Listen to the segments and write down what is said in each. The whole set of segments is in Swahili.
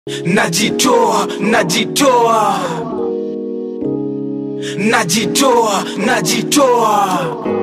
najitoa najitoa najitoa najitoa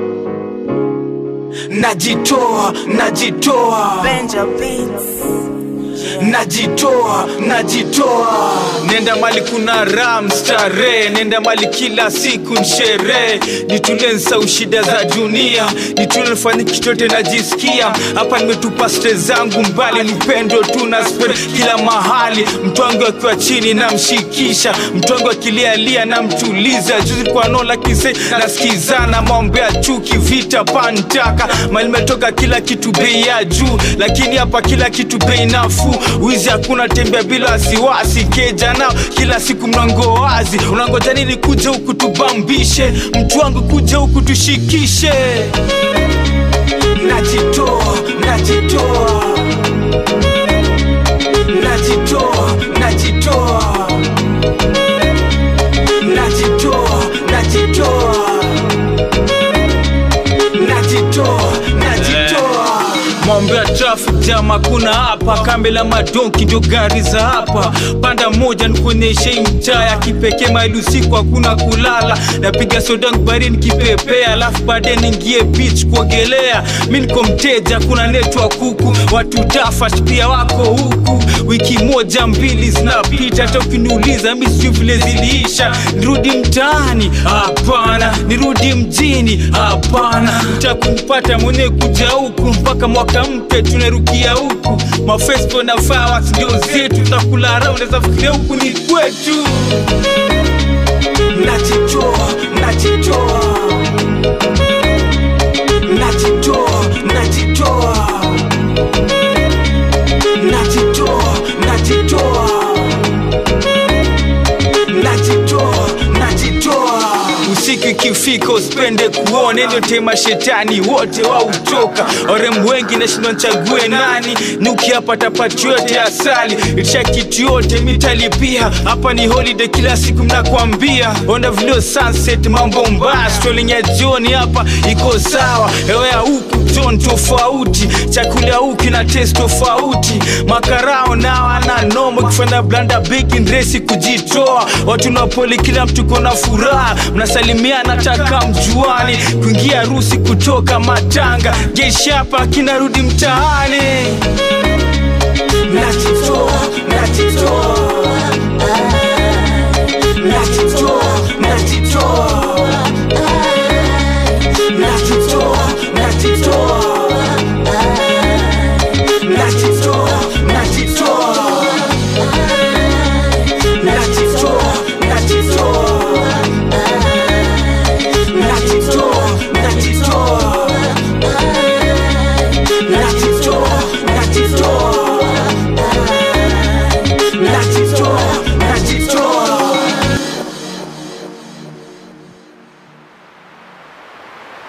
najitoa najitoa Benja Beats. najitoa najitoa nenda mali kuna ram starehe nenda mali kila siku nsherehe nitulie nsau shida za dunia nitulie nifanye kichote najisikia hapa nimetupa stre zangu mbali nipendo tu na spread kila mahali mtwangu akiwa chini namshikisha mtwangu akilialia namtuliza juzi kwa nola kise nasikizana maombea chuki vita pantaka mali metoka kila kitu bei ya juu lakini hapa kila kitu bei nafuu wizi hakuna tembea bila wasiwasi keja nao kila siku mlango wazi unangoja nini kuja huku tubambishe mtu wangu kuja huku tushikishe najitoa najitoa najitoa najitoa najitoa najitoa najitoa najitoa mambo ya traffic jam hakuna hapa kambe la madonki ndio gari za hapa panda moja nikuonyeshe mtaa ya kipekee maili usiku hakuna kulala napiga sodangu barini kipepea alafu baadaye niingie beach kuogelea mi niko mteja kuna netwa kuku watu tafash pia wako huku wiki moja mbili zinapita hata ukiniuliza mi sijui vile ziliisha nirudi mtaani hapana nirudi mjini hapana utakumpata mwenyewe kuja huku mpaka mwaka mpya tunarukia huku mafespo na fireworks ndio zetu tutakula raha unaweza fikiria huku ni kwetu najitoa najitoa najitoa najitoa najitoa najitoa najitoa najitoa usiku ikifika usipende kuona ndio tema shetani wote wautoka orem wengi nashindwa nchague nani nukiapata pati yote asali itisha kitu yote mitalipia hapa ni holiday kila siku mnakwambia onda vilio sunset mambo mbaya strolling ya jioni hapa iko sawa hewa ya huku ton tofauti chakula huku na test tofauti makarao nao ana nomo kifanya blanda big ndresi kujitoa watu napoli kila mtu kona furaha mnasalimiana taka mjuani kuingia harusi kutoka matanga jeshi hapa kinarudi mtaani najitoa najitoa